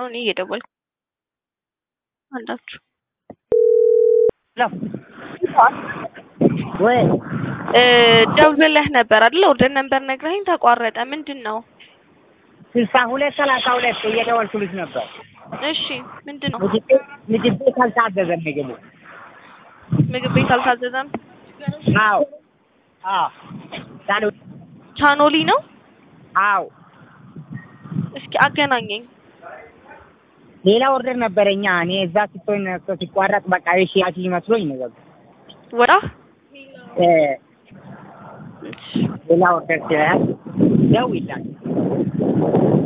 አሁን እየደወልኩ አንዳችሁ ወይ ደውለህ ነበር አይደል? ኦርደር ነበር ነግረኸኝ ተቋረጠ። ምንድን ነው? ስልሳ ሁለት ሰላሳ ሁለት እየደወልኩልሽ ነበር። እሺ ምንድን ነው? ምግብ ቤት ምግብ ቤት አልታዘዘም ምግቡ። ምግብ ቤት አልታዘዘም። አዎ አዎ ቻሉ ቻኖሊ ነው። አዎ እስኪ አገናኘኝ። ሌላ ኦርደር ነበረኛ እኔ እዛ ስትሆን ሲቋረጥ በቃ የሽያጭ መስሎኝ ነው በቃ ወራ እ ሌላ ኦርደር ሲያዝ ደውይላት